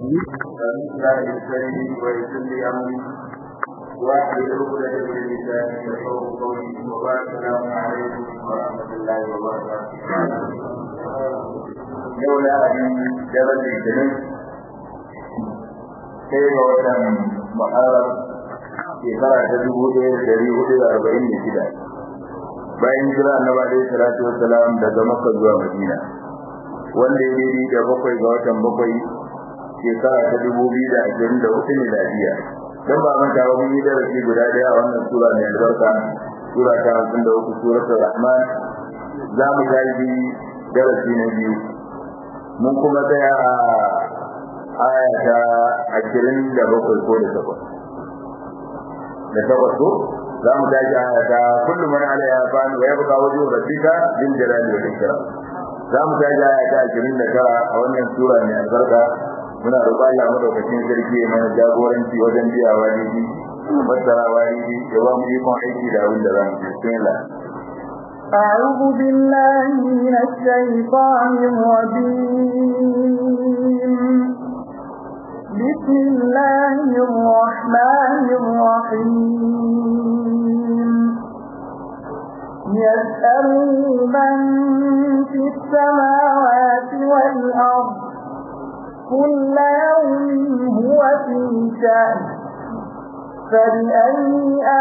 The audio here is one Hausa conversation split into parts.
فمثل لساني ويسر لي امري واحلل عقدة من لساني يفقهوا قولي وبارك السلام عليكم ورحمة الله وبركاته. لولا أن جبل الجنين كيف وتم محارب shekara ta dubu ɗaya da ɗari hudu da arba'in da shida bayan jira annabi alaihi salatu wassalam daga makka zuwa madina wanda ya daidai da bakwai ga watan bakwai shekara ta dubu biyu da ashirin da hudu miladiya don ba manta ba mun yi darasi guda ɗaya a wannan sura mai albarka sura ta hamsin da uku suratul rahman za mu tashi darasi na biyu mun kuma tsaya a aya ta ashirin da bakwai ko da takwas da takwas ko za mu tashi aya ta kullu man alaiha fan wa yabqa wajhu rabbika bil jalali wal ikram za mu tashi aya ta 29 a wannan sura mai albarka muna roƙon Allah madaukakin sarki ya mana jagoranci wajen biyawa ne fassarawa ne ya ba mu ikon aiki da abin da za mu bismillah أعوذ بالله من الشيطان الرجيم بسم الله الرحمن الرحيم يسأله من في السماوات والأرض كل يوم هو في شأن فبأي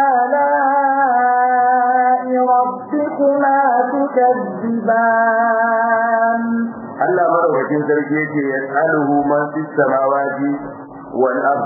آلاء ربكما تكذبان Allah madaukakin sarki yake yas'aluhu man fis samawati wal ard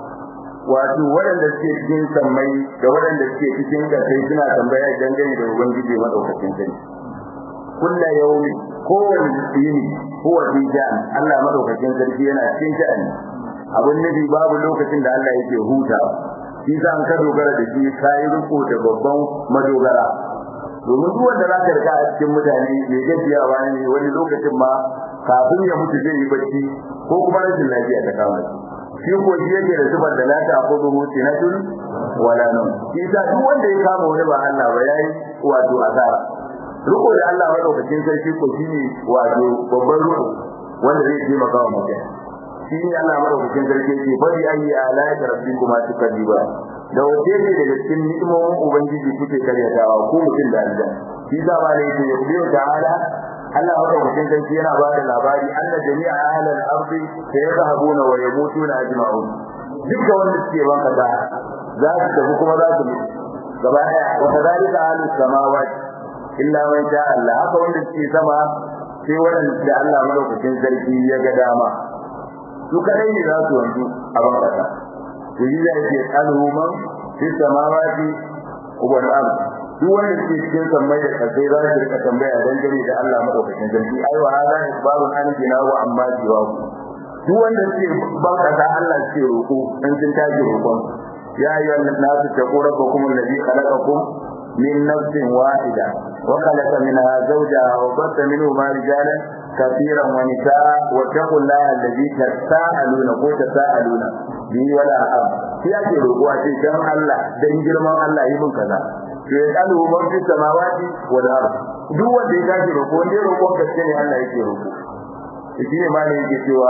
wato waɗanda suke cikin sammai da waɗanda suke cikin ƙasai suna tambaya dangane da ubangiji madaukakin sarki kullu yawmi kowane yini huwa fi ja'an Allah madaukakin sarki yana cikin sha'ani abun nufi babu lokacin da Allah yake hutawa shi za an ka dogara da shi kai riko da babban madogara domin duk wanda za ka rika a cikin mutane mai gajiyawa ne wani lokacin ma kafin ya mutu zai yi bacci ko kuma rashin lafiya ta kama shi shi ko shi yake da sifar da la ta ko duhu sinatun wala nun shi ta duk wanda ya kama wani ba Allah ba yayi wato asara riko da Allah madaukakin sarki ko shi ne wato babban riko wanda zai taimaka wa mutum shi ne Allah madaukakin sarki ke bari ayi ala rabbikuma tukadiba da wace ne daga cikin ni'imomin ubangiji kuke karyatawa ko mutum da Allah shi za ma ne ya biyo ta'ala Allah haka mutum sarki yana ba da labari anna jami'a ahlal ardi sayadhabuna wa yamutuna ajma'un duka wanda suke ban kaza za su tafi kuma za su mutu gaba daya wa kadhalika ahlus samawati illa man sha Allah haka wanda suke sama sai wanda Allah madaukakin sarki ya ga dama su kadai ne za su wanzu a ban kaza Yayi da yake tsalu man fi samawati wal ard duk wanda ke cikin sammai da kasai za su rika tambaya dangane da Allah madaukakin sarki ai wa hada isbarun an jina wa amma jiwa duk wanda ke ban kaza Allah ke roko dan sun tashi roƙon ya ayyuhan nasu taqu rabbakum alladhi khalaqakum min nafsin wahida wa khalaqa minha zawjaha wa batha minhuma rijalan كثيرا ونساء واتقوا الله الذي تساءلون ko تساءلون bi wala am shi ake roƙo a ce dan Allah dan girman Allah yi mun kaza to ya kalu man fi samawati wal ard duk wanda ya tashi roƙo wanda ya roƙo gaske ne Allah yake roƙo shi ne malai yake cewa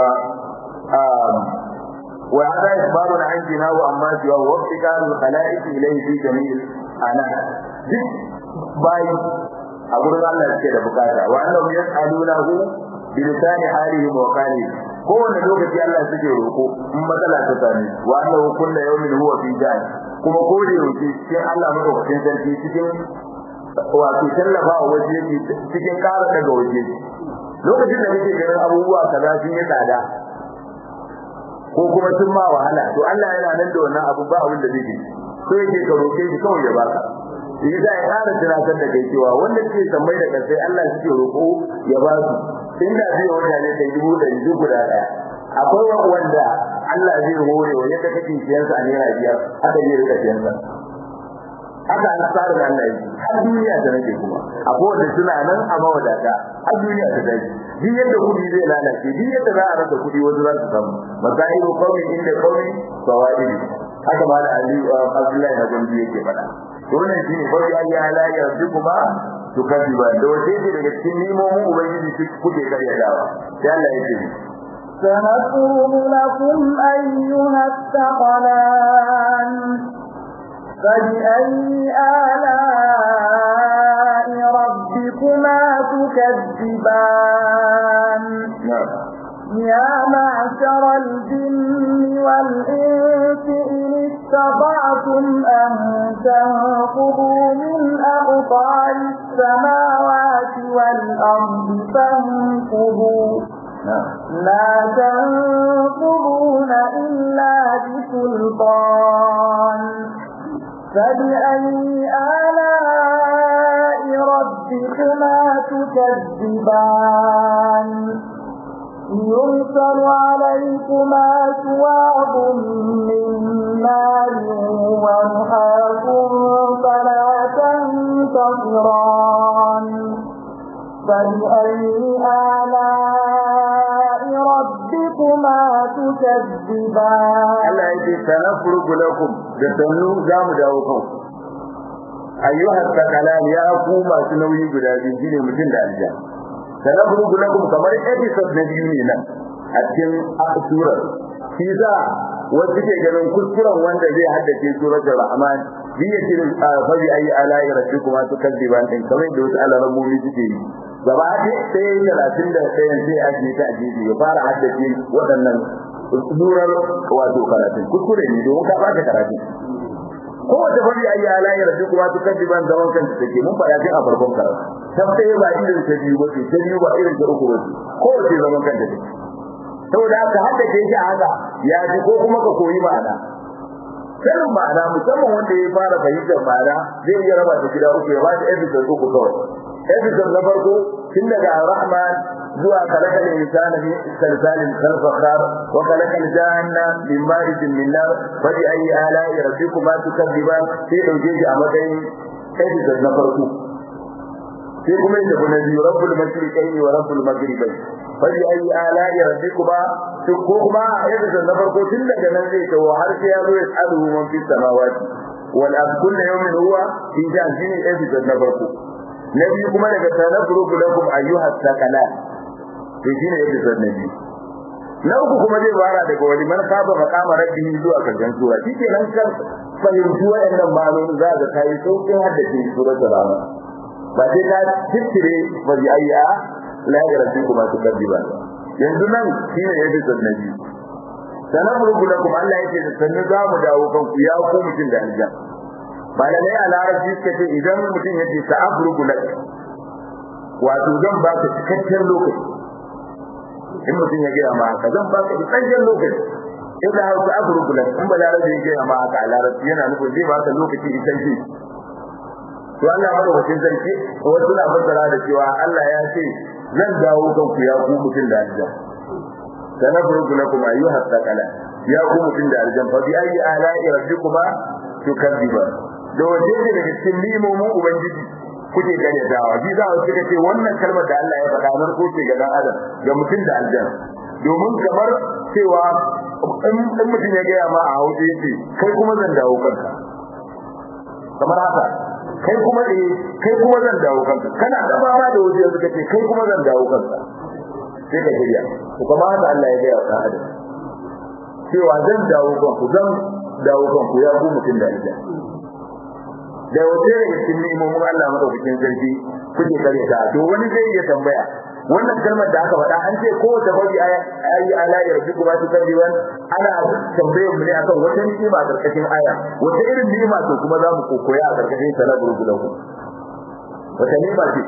um wa hada isbarun an jina wa amma jiwa wa iftikarul khalaiq ilayhi fi jami'il ana duk bai a gurin Allah suke da bukata wa annahum yas'alunahu bi lisani halihim wa qalihim kowane lokaci Allah suke roko in matsala ta same wa annahu kullu yawmin huwa fi jahl kuma ko da yake cikin Allah madaukakin sarki cikin wato tallafa wa waje yake cikin ƙara daga waje lokacin da kake ganin abubuwa kaza sun yi tsada ko kuma sun ma wahala to Allah yana nan da wannan abu ba abin da zai yi so yake ka roke shi kawai ya baka shi da ya ƙara tunatar da kai cewa wanda ke sammai da kasai Allah suke roko ya ba su inda zai wanda ne kai dubu da dubu guda daya akwai wanda Allah zai hore wa yadda kake siyansa a naira biyar haka zai rika siyansa haka an tsara da Allah yi har duniya ta nake kuma akwai wanda suna nan a mawadata har duniya ta dai duk yadda kudi zai lalace duk yadda za a rasa kudi wasu za su samu masairu qawmi inda qawmi fawaid haka ma da Ali Abdullahi na gombe yake faɗa to wannan shine farko ya la yarjukuma to kadiba da wace ce daga cikin nimomin ubangiji kuke karyatawa sai Allah ya ce سنفرغ لكم أيها الثقلان فبأي آلاء ربكما تكذبان يا معشر الجن والإنس إن استطعتم أن تنفضوا من أقطار السماوات والأرض فانفضوا لا تنفضون إلا بسلطان فبأي آلاء ربكما تكذبان يرسل عليكما شواظ من نار ونحاس فلا تنتصران فبأي آلاء ربكما تكذبان Allah yake sanafrugu lakum da sannu za mu dawo kan ayyuha sakalan ya ku masu nauyi guda biyu shine mutum da aljan sanafrugu lakum kamar episode na biyu ne nan a cikin surar shi za wasu ke ganin kuskuren wanda zai haddace suratul rahman bi yake fa bi ayi ala'i rabbikuma tukadiban din kamar da wasu alamomi suke yi gaba ɗaya sai talatin da ɗayan sai a ta ajiye ya fara haddace waɗannan surar wato karatun kuskure ne domin ka bata karatun kowace fari ayi ala'i rabbikuma tukadiban zaman kanta take mun faɗa tun a farkon karatu ta ɗaya ba irin ta biyu ba ce ta biyu ba irin ta uku ba ce kowace zaman kanta take saboda haka haddace shi a haka ya ji ko kuma ka koyi ma'ana sanin ma'ana musamman wanda ya fara fahimtar ma'ana zai iya raba ta gida uku ya ba ta episode uku kawai episode na farko tun daga rahman zuwa kalakal insana fi salsalin kalfakhar wa kalakal janna min marijin min nar fa bi ayi ala'i rabbikuma tukadziban sai dauke shi a matsayin episode na farko sai kuma yadda kuna biyu rabbul mashriqaini wa rabbul maghribaini fa bi ayi ala'i rabbikuma ko kuma yadda na farko tun daga nan zai tawo har sai ya zo ya tsadu man fi samawati wal ard kullu yawmin huwa fi jan shine episode na farko na biyu kuma daga tanafruku lakum ayyuha thaqalan to shine episode na biyu na uku kuma zai fara daga wani man kafa maqama rabbihi zuwa karshen sura shike nan kan fahimci wayannan ma'anoni za ka kai saukin haddace suratul rahman ba sai ka tittire ba bi ayya la yarabbikum tukadiban yanzu nan shine episode na biyu sanamrugu lakum Allah yake da sannu za mu dawo kanku ya ku mutum da aljan malamai a larabci suka ce idan mutum ya ce ta'abrugu lak wato zan ba ka cikakken lokaci in mutum ya gaya ma haka zan ba ka cikakken lokaci in da hausa abrugu lak in ba larabci ya gaya ma haka a larabci yana nufin zai ba ka lokaci isan shi to Allah madaukakin sarki wasu na fassara da cewa Allah ya ce zan dawo kanku ya ku mutum da aljan sanafrugu lakum ayyuha thaqala ya ku mutum da aljan fa bi ayi ala'i rabbikuma tukadiba da waje ne daga cikin limomin ubangiji kuke gane dawa bi za su suka ce wannan kalmar da Allah ya faɗa nan ko ce ga dan adam ga mutum da aljan domin kamar cewa in mutum ya gaya ma a hausa yace kai kuma zan dawo kanka kamar haka kai kuma eh kai kuma zan dawo kanka kana da ba da waje suka ce kai kuma zan dawo kanka sai ka shirya to kuma haka Allah ya gaya wa adam cewa zan dawo kanku zan dawo kanku ya ku mutum da aljan da wace daga cikin ni'imomin Allah madaukakin sarki kuke kare ta to wani zai iya tambaya wannan kalmar da aka faɗa an ce ko ta bari ayi ala ya rabbi kuma ta karbiwan ana tambayar mu ne akan wata ni'ima karkashin aya wata irin ni'ima to kuma za mu kokoya a karkashin sana gurgudan ku wata ni'ima ce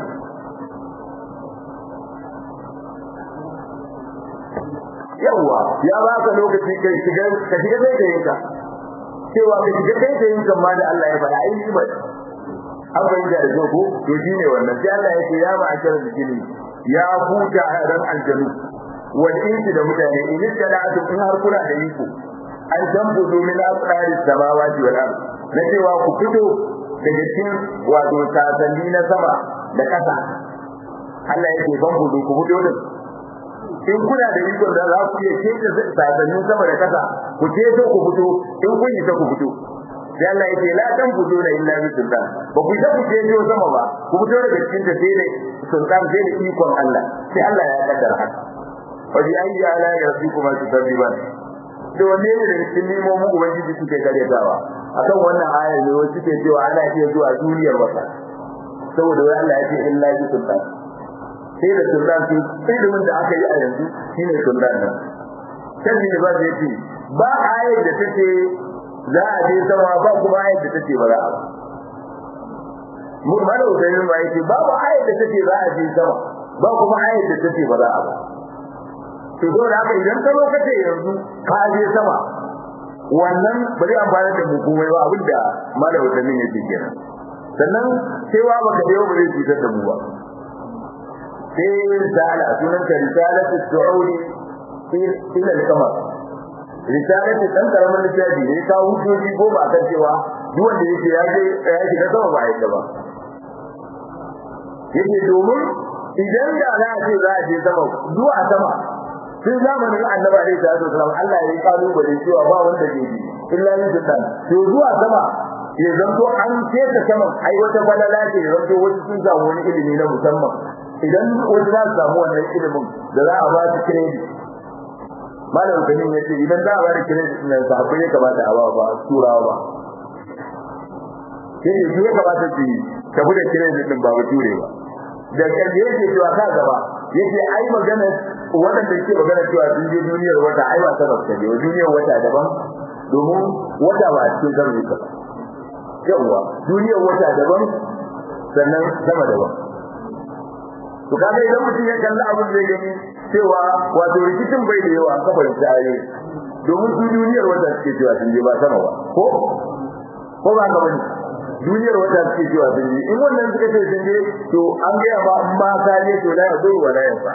yawa ya ba ka lokaci kai shiga ka shiga sai da yinka cewa ka shiga kai da yinka ma da Allah ya faɗa ai ni'ima an bayyana da jogo to shine wannan sai Allah ya ce ya ma akara da jini ya huta ran aljanu wal insi da mutane in istada'atu in har kuna da iko an tambudu min asrari samawati wal ard na cewa ku fito daga cikin wato sasanni na sama da ƙasa Allah yake ban budu ku fito da in kuna da iko da za ku iya kece sasannin sama da ƙasa ku ceto ku fito in kun yi ta ku fito sai Allah yake la tan fito da illa bi sultan ba ku ta ku ceto sama ba ku fito daga cikin ta sai da sultan sai da ikon Allah sai Allah ya kaddara haka wa bi ayyi ala rabbikuma tukadiban da wanne ne daga cikin nimomin ubangiji suke karyatawa akan wannan ayar ne wasu ke cewa ana iya zuwa duniyar wata saboda wai Allah ya ce illa bi sultan sai da sultan su ilimin da aka yi a yanzu shine sultan nan sai ne ba zai ce ba ayar da take za a je sama ba kuma ayar da take ba za a ba mun mana usainin ba yake ba ba ayar da take za a je sama ba kuma ayar da take ba za a ba to saboda haka idan ka zo kace yanzu ka je sama wannan bari amfani da hukumai ba abinda malam usainin yake kenan sannan cewa baka da yau ba zai cutar da mu ba sai risala sunan ta risalatu su'udi ila al-qamar risalatu dan karamin littafi ne ka hujjoji goma akan cewa duk wanda yake ya je ya shiga sama ba yadda ba yake domin idan da za a ce za a je sama zuwa sama tun zamanin annabi alaihi salatu wasallam Allah ya yi kalubale cewa ba wanda ke ji illa yin sultan to zuwa sama ya zanto an keta saman ai wata balala ce ya zanto wasu sun samu wani ilimi na musamman idan wasu za su samu wannan ilimin da za a ba su credit malam kanin yace idan za a ba da credit din nan sahabbai ya kamata a ba ba turawa ba sai ne ya kamata su tafi da credit din ba ture ba da kaje yake cewa ka gaba yace ai magana wadanda ke magana cewa sun je duniyar wata ai ba sabab ta je duniyar wata daban domin wata ba a cikin zama yake yawa duniyar wata daban sannan sama daban to kaga idan mutum ya kalli abin zai gani cewa wato rikicin bai da yawa kafar tsaye domin su duniyar wata suke cewa sun je ba sama ba ko ko ba ka bane duniyar wata suke cewa sun je in wannan suka ce sun je to an gaya ma in ba ka je to la yadur wa la yanfa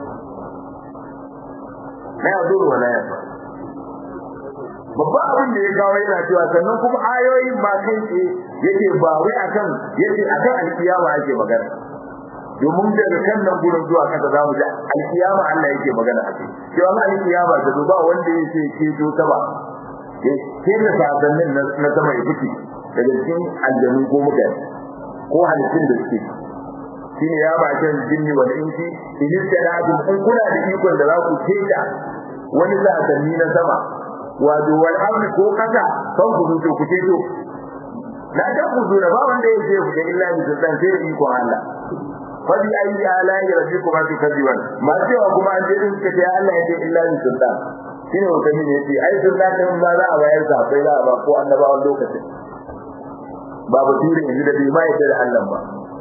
la yadur wa la yanfa babban abin da ya kawo yana cewa sannan kuma ayoyin ba kai ce yake ba wai akan yake akan alkiyama ake magana domin daga kan nan gurin zuwa kasa zamu ji alkiyama Allah yake magana a kai cewa alkiyama da ba wanda yake ceto ta ba ke da sabannin na sama ya fice daga cikin aljanu ko mutane ko halittun da suke shine ya ba kan jinni wal insi in istadadu in kuna da ikon da za ku keta wani sabanni na sama wato wal ardi ko kasa kan ku zo ku ceto la ta ku zo ba wanda yake ku illa bi sultan sai da ikon Allah fadi ayi ala'i rabbikuma tukadiban ma cewa kuma an je din ka ce Allah yake illa bi sultan shine wata ne yace ai sultan din ba za a bayar sa sai za a ba ko annabawan lokacin ba basiri yanzu da bai mai da Allah ba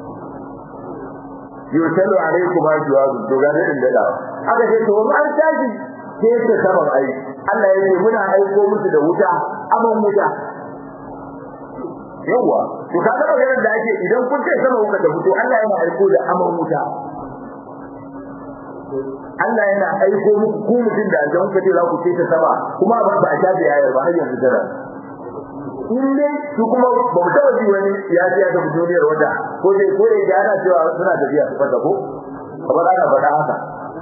yutalu alaikum ajwadu to ga din da aka ce to an tashi ke ta saman ai Allah ya ce muna aiko musu da wuta aman wuta yawa to kaga maganar da ake idan kun ce sama kuka da fito Allah yana aiko da aman wuta Allah yana aiko muku ku mutum da aljan kace za ku ce ta sama kuma ba ba a shafe ayar ba har yanzu tara in dai su kuma ba mu taba ji wani ya ji da duniyar wata ko dai ko dai da ana cewa suna tafiya su fada ko kamar ana faɗa haka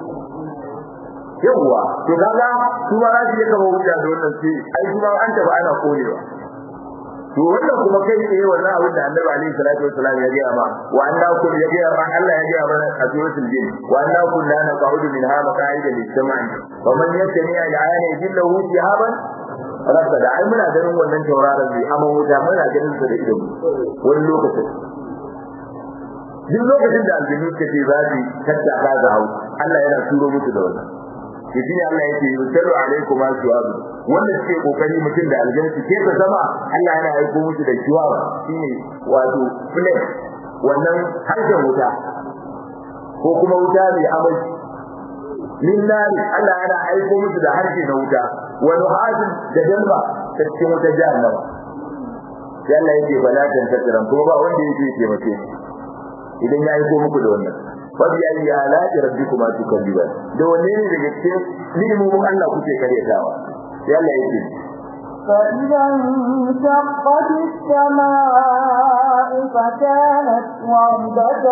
yawwa to kaga su ma za su yi kama wuta da wannan sai ai su ma an tafi ana korewa to wannan kuma kai tsaye wannan abin da Annabi alaihi salatu wassalam ya gaya ma wa anna kun ya gaya ma Allah ya gaya mana a suratul jin wa anna kun la naqaudu minha maqaida lis-sam'i wa man yastami al-ayati yajillahu shihaban rasa da ai muna ganin wannan tauraron ne amma wuta muna ganin sa da ido wani lokacin duk lokacin da aljinu suka ce za su tattaka ga hau Allah yana turo musu da wannan shi ne Allah yake yusallu alaikum aswabu wanda suke kokari mutum da aljanna ke ta sama Allah yana aiko musu da shiwaba shine wato flame wannan harshen wuta ko kuma wuta mai amai lillahi Allah yana aiko musu da harshe na wuta wa nuhasin da dalba ta cikin wuta jahannama sai Allah yake bala dan tasiran kuma ba wanda yake taimake idan ya aiko muku da wannan fabi ayi alati rabbikuma tukalliban da wanne ne daga cikin ni'imomin Allah kuke karyatawa sai Allah yake فإذا انشقت السماء فكانت وردة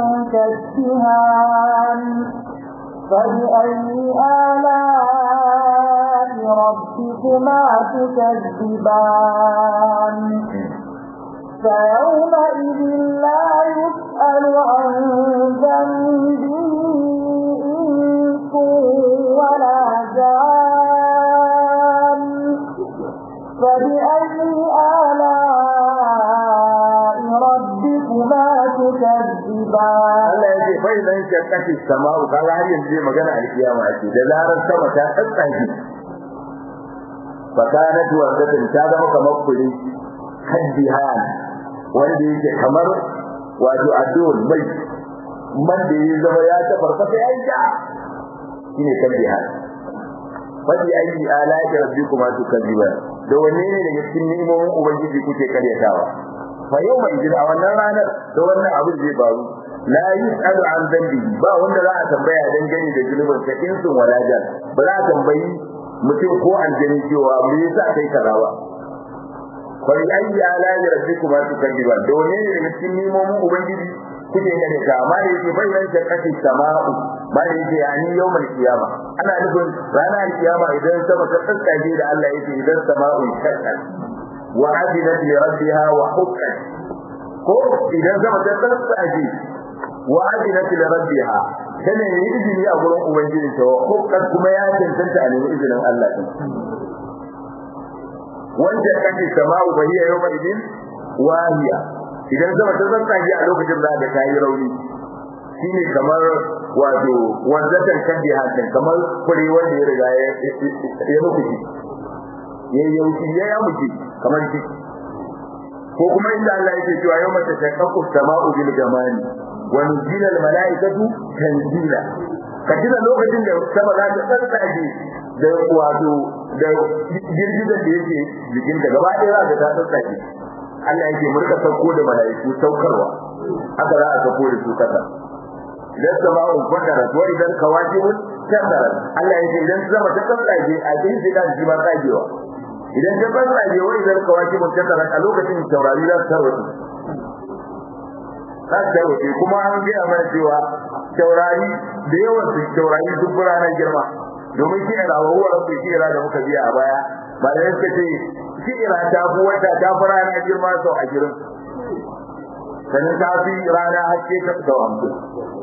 كالدهان فبأي آلاء ربكما تكذبان فيومئذ لا يسأل عن ذنبه إنس فبأي آلاء ربكما تكذبان Allah ya ce fa idan shaqqati sama'u kaga har yanzu zai magana alkiyama ce da zarar sama ta tsatsage fakanat wardatan ta zama kamar kuri kaddihan wanda yake kamar wato addu'ar mai man da ya zama ya ta farfasa ya ja shine kaddihan fadi ayi ala ya rabbikuma tukadiban da wanne ne daga cikin ni'imomin ubangiji kuke karyatawa fa yau mai jira wannan ranar da wannan abin zai faru la yus'alu an dhanbi ba wanda za a tambaya dangane da zulubin sa insun walajan ba za a tambayi mutum ko aljani cewa me yasa kai kaza ba fa ayi ala ya rabbikuma tukadiban da wanne ne daga cikin ni'imomin ubangiji kuke gane ka amma da yake bayyana da kashi sama'u ba da yake yani yawmal qiyama ana nufin ranar kiyama idan sama ta tsakaje da Allah yake idan sama'u shaqqat wa adilat li rabbiha wa huqqat ko idan sama ta tsakaje wa adilat li rabbiha kana yi izini a gurin ubangiji ta wa huqqat kuma ya tantance a nemi izinin Allah din wanda kashi sama'u bahiya yawmal idin wahiya idan zama ta tsantsage a lokacin da ga tayi rauni shine kamar wato wanzatan kandi hadin kamar kure wanda ya riga ya ya mutu ya yauki ya ya mutu kamar shi ko kuma inda Allah yake cewa yau mata takaqqu sama'u bil gamani wa nuzila al malaikatu tanzila katina lokacin da sama za ta tsantsage da wato da girgizar da yake jikin da gaba ɗaya za ta tsantsage Allah yake murka sauko da malaiku saukarwa haka za a sauko da su kasa idan sama'un fadarat wa idan kawakibun tasarat Allah yake idan sama ta tsatsage a cikin shi da shi ba tsagewa idan ta tsatsage wa idan kawakibun tasarat a lokacin taurari za su tarwata za su tarwata kuma an gaya mana cewa taurari da yawan su taurari sun fi ranar girma domin shi ne rawahuwa rabbi shi da muka biya a baya ba da yake ce shi'ira ta fi wata ta fi rana girma sau ashirin sannan ta fi rana haske ta sau hamsin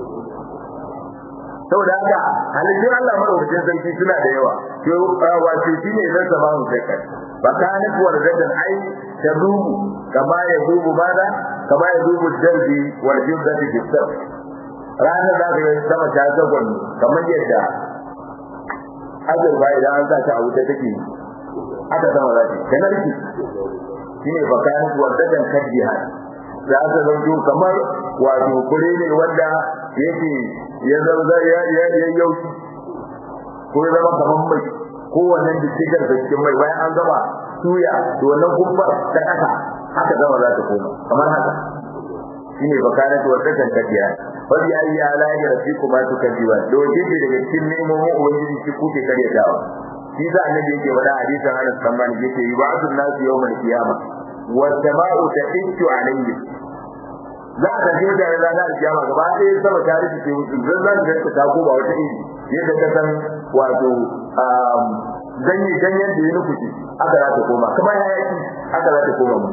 saboda haka halittun Allah madaukakin sarki suna da yawa to wato shi ne zan zama mu kai ba ka ni kuwa da ai ta dubu kama ya dubu bada kama ya dubu darbi wal jiddati bisab ranar da ka sama ta zagon kamar yadda azurba idan an sa ta a wuta take aka sama zaki kana riki shine bakan wadadan kadiha za ta zanto kamar wato kure ne wanda yake ya zama ya ya ya yauki ko ya zama kamar mai ko wannan dikigar da cikin mai bayan an gama suya to wannan kumbar ta kasa haka zama za ta koma kamar haka shine bakan wadadan kadiha wani ayi ala ya rafi kuma su kadiwa doje daga cikin nemomin ubangiji shi kuke karyatawa shi da annabi yake faɗa hadisin Anas bin Malik yake yub'athu an-nas yawm al-qiyamah wa as-sama'u tahitu alayhi za ka ji da ranar al-qiyamah gaba ɗaya sama ta rufe ce musu zan zan da ta ko ba wata iri yadda ka san wato ganye ganyen da ya nufi aka za ta koma kamar hayaki aka za ta koma mu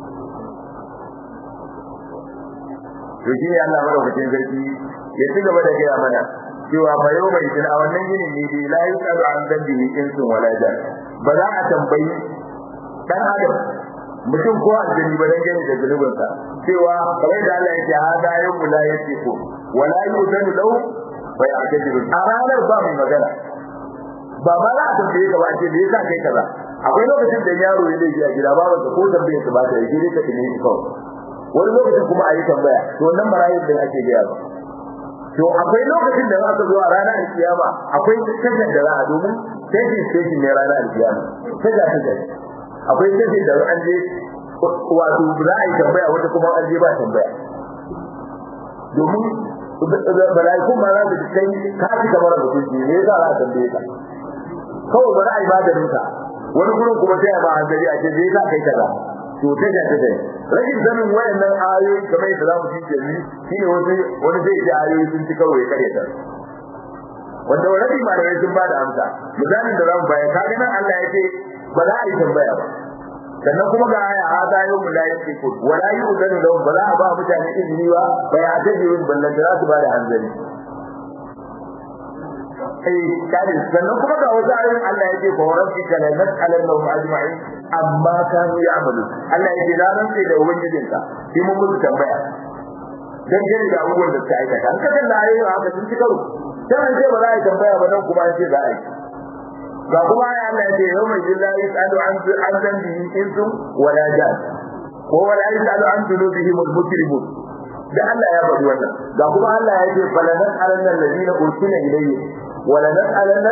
to shi ne Allah madaukakin sarki ya ci gaba da gaya mana cewa fa yau bai tuna wannan yinin ne dai la yusalu an dambi insun wala jan ba za a tambayi dan adam mutum ko aljani ba dan gani da zunubin sa cewa kamar da Allah yake hada yau la yake ko wala yuzanu lahu wa ya'tajiru a ranar ba mai magana ba ba za a tambaye ka ba ce me yasa kai kaza akwai lokacin da yaro ya laifi a gida babu ko tambaye su ba ta yi dai ka tune shi kawai wani lokacin kuma a yi tambaya to wannan marayin da ake gaya ba to akwai lokacin da za ka zo a ranar kiyama akwai tashar da za a domin station station ne ranar kiyama tasha tasha akwai station da an je wato za a yi tambaya wata kuma an je ba tambaya domin mala'ikun ma za su kai ka fi kamar mutunci ne za a tambaye ka kawai ba za a yi maganin ka wani gurin kuma sai a ba hanzari a ce zai za kai kaza to tasha tasha rashin sanin wayannan ayoyi kamar yadda zamu ji yanzu shine wani wani zai ji ayoyi sun ci kawai kare ta wanda wani malamai sun ba da amsa misalin da zamu bayar kaga nan Allah ya ce ba za a yi tambaya ba sannan kuma ga aya hada yau mu la yake ko wala yu'zanu lahum ba za a ba mutane izini ba ba ya ta jirin ballan da za su ba da hanzari eh kare sannan kuma ga wasu ayoyin Allah yake ko rabbika la nas'alannahum ajma'in amma kanu ya'malu Allah yake na rantsa da ubangijinka shi mun musu tambaya dan gani da abubuwan da suka aikata an kaga da ayoyin haka sun ci karo dan an ce ba za a yi tambaya ba dan kuma an ce za a yi ga kuma ya Allah yake yau mai jillahi sa'alu an an zambi insu wala jan ko wala yasalu an dhunubihim al-mujrimun da Allah ya bari wannan ga kuma Allah ya ce falanan alannan ladina ursila ilayhi wala nas'alanna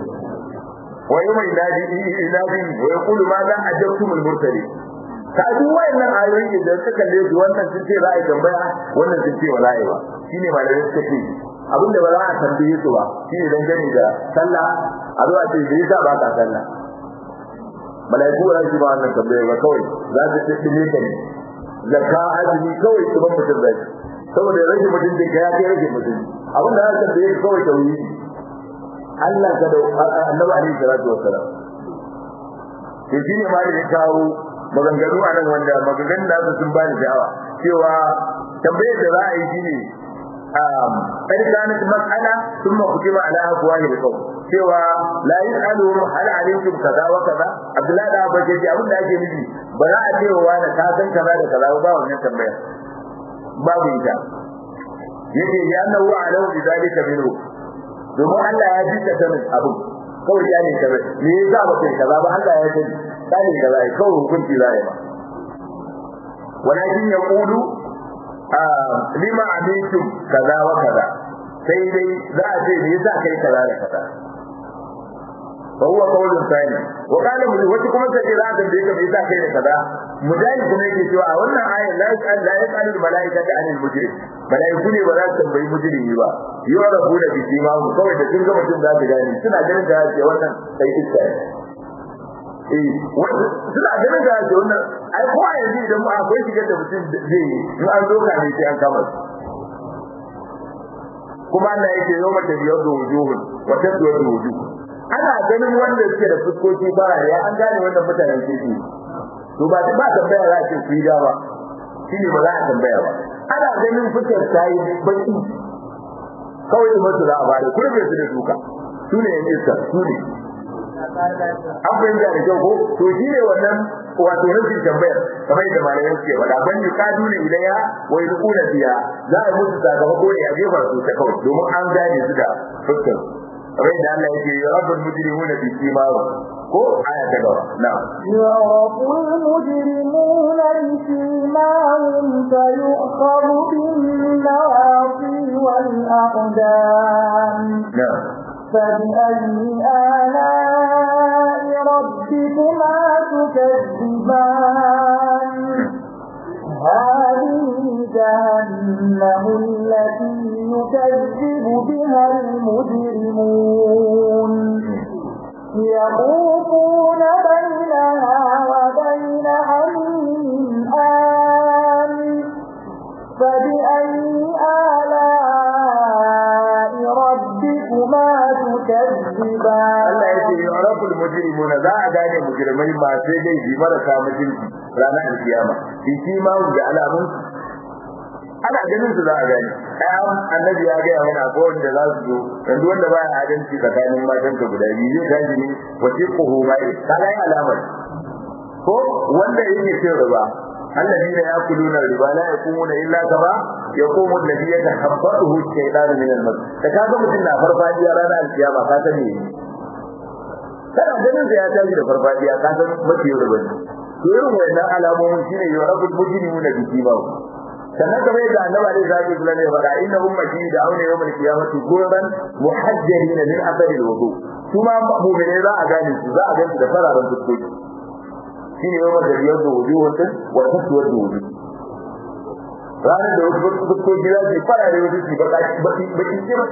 wa yawma yunadi yunadi wa yaqulu ma za ajabtum al-mursalin ka duk wayannan ayoyi da suka kalle su wannan sun ce za a yi tambaya wannan sun ce wala yi ba shine malamai suka ce abinda ba za a tambaye su ba shine dan gani da sallah a zuwa ce bai sa ba ka sallah malaiku ba su ba wannan tambaya ba kawai za su ce dine ka ne zakka azumi kawai su ban mutum zai saboda rage mutum da ya kai rage mutum abinda za ka tambaye kawai tauhidi Allah ka da annabi alaihi salatu wassalam to shine ma da kawo maganganu a nan wanda maganganun da su sun bani sha'awa cewa tambayar da za a yi shine um kai kanat mas'ala thumma kutiba ala afwahi al-qawl cewa la yas'alu hal alaykum kaza wa kaza abdullahi da abba ce abin da ake nufi ba za a cewa wani ka san kaza da kaza ba wannan tambayar babu ita yake ya annahu alahu bi zalika minhu domin Allah ya ji ka sanin abu kawai ya ne kaza me yasa ba kai kaza ba Allah ya sani sani kaza ai kawai hukunci za ya ba walakin yaqulu lima amintum kaza wa kaza sai dai za a ce me yasa kai kaza da kaza فهو قول ثاني وقال wata kuma sai za ka bai ka me yasa kai da kaza mujahid kuma yake cewa a wannan ayar la yas'al la yas'al al malaikata anil mujrim malaiku ne ba za su tambayi mujrimi ba yurabu da biki ma kawai da kin ga mutum za su gani suna ganin da ce wannan sai iska eh suna ganin da ce wannan ai ko a yanzu idan ba akwai shigar da mutum zai yi in an zo ka ne sai an kama kuma Allah yake yau mata biyar da wujuhun wa taswiyar da wujuh ana ganin wanda suke da fuskoki ba ya an gane wannan mutanen kirki to ba ba tambaya za a ce su yi dawa shine ba za a tambaya ba ana ganin fuskar ta yi baki kawai da mutu za a bada kurbe su da duka su ne yan iska su ne an fahimta da kyau ko to shi ne wannan wato nufin tambayar kamar yadda malamai suke faɗa ban yi kadu ne ilaya wa yi kuna biya za a musu sakamako ne a jefa su ta kawai domin an gane su da fuskar kamar yadda Allah yake ya rabbul mujrimuna bi simahu ko aya ta gaba na يعرف المجرمون بسيماهم فيؤخذ بالنواصي والأقدام na فبأي آلاء ربكما تكذبان هذه جهنم التي يكذب بها المجرمون يطوفون بينها وبين حميم آن فبأي آلاء ربكما تكذبان Allah yake yu'raful mujrimuna za a gane mujrimai ba sai dai bi marasa mutunci ranar alkiyama shi shi ma da alamun ana ganin su za a gane ai annabi ya ga mana ko wanda za su zo dan duk wanda baya adalci tsakanin matan ka guda biyu zai tashi ne wasiquhu bai kaga ai alamar ko wanda yake cin riba الذين يأكلون الربا لا يقومون إلا كما يقوم الذي يتخبطه الشيطان من المس فكذا mutum na farfadiya ranar alkiyama ka sani kana ganin da ya tashi da farfadiya ka san mace yau da bane to irin wannan alamomin shine yurabul mujrimuna bi simahu sannan kamar yadda annabi alaihi salatu wasallam ya faɗa inna ummati da auna yawmal qiyamati gurban muhajjalin min athari alwudu kuma mu'mine za a gane su za a gane da fararen fuskoki shine yawmal da yawdu wujuhun wa taswadu wujuh ranar da wasu fuskoki za su farare wasu su baki baki baki kira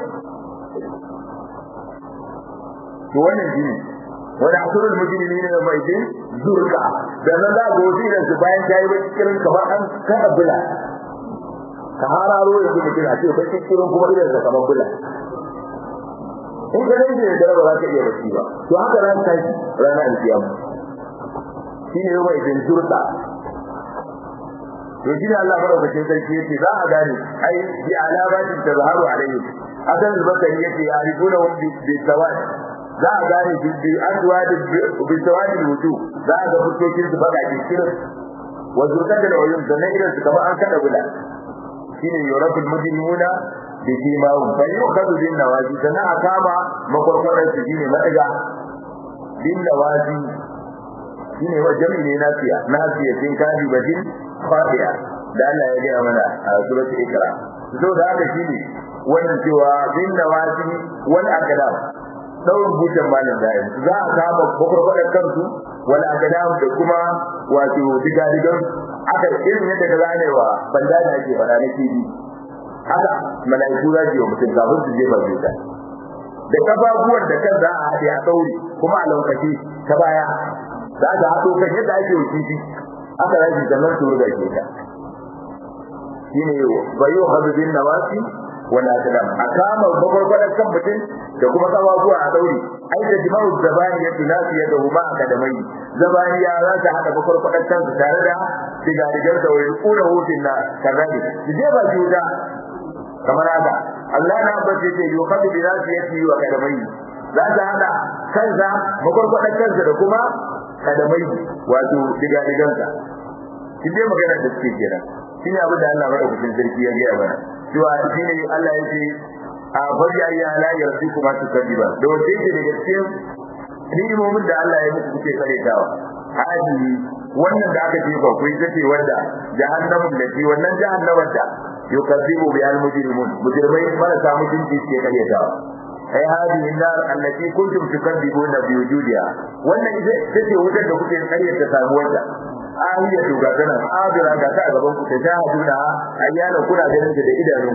to wannan shine wani asirul mujrimin ne mai din zurka da nan za ga wasu idan su bayan tayi baki kirin kamar an kada bula ka hararo yanzu mutum a ce baki kirin kuma idan sa kamar bula in ka dai da dare ba za ka iya bacci ba to haka ran tashi ranar alkiyama shine yau mai din zurka to shi ne Allah madaukakin sarki yace za a gane ai bi alamatin tazharu alayhi asan al-bakari yace arifuna hum bi sawad za a gane bi bi aswad bi sawad al-wujuh za a ga fuskokin su baka cikin wa zurqatul uyun da nan irin su kamar an kada guda shine yurabul mujrimuna bi simahum fa yukhadhu bin nawaji sana akama makwarkwaran su shine madaga bin nawaji shine wa jami'i ne nasiya nasiya tin kadi badin fadiya da Allah ya ga mana a suratul ikra so da haka shine wannan cewa bin nawaji wal aqdam saurin butan malam da za a kama makwarkwaran kansu wal aqdam da kuma wato digadigan aka irin yadda ka ganewa banda da ake fara na kibi haka mala'iku za su yi wa mutum kafin su je ba su ta da kafafuwan da kan za a haɗe a ɗaure kuma a lokaci ta baya za ta haɗo kan yadda ake wa kifi aka rashi sannan su ruga ke ta shine bayo hazubin nawasi wala tadam a kama bagwargwadon kan mutum da kuma kafafuwa a ɗaure ai da jima'u zabani ya tunafi ya da huma a kadamai zabani ya za ta haɗa bagwargwadon kansu tare da sigarigar da wani ƙuna hutun na kazali su je ba su wuta kamar haka Allah na bace ce yo kadu bi rasu yake wa kadamai za ta hada kansa makwarkwadan kansa da kuma kadamai wato diga digansa shi dai magana da suke kenan shine abin da Allah madaukakin sarki ya gaya mana cewa shine Allah ya ce a bari ayya ala yarsiku ma tukadiba da wace ce daga cikin ni'imomin da Allah ya muku kuke karetawa hadi wannan da aka ce ba ku ita ce wanda jahannamun da shi wannan jahannamun da yukazibu bi al-mujrimun mujrimai marasa mutunci suke karyatawa ai hadi nar allati kuntum tukadzibuna bi wujudiha wannan ita ce wutar da kuke karyata samuwarta ahiya to ga kana adira ga ta gaban ku ta jahaduna ayyana kuna ganin da idanu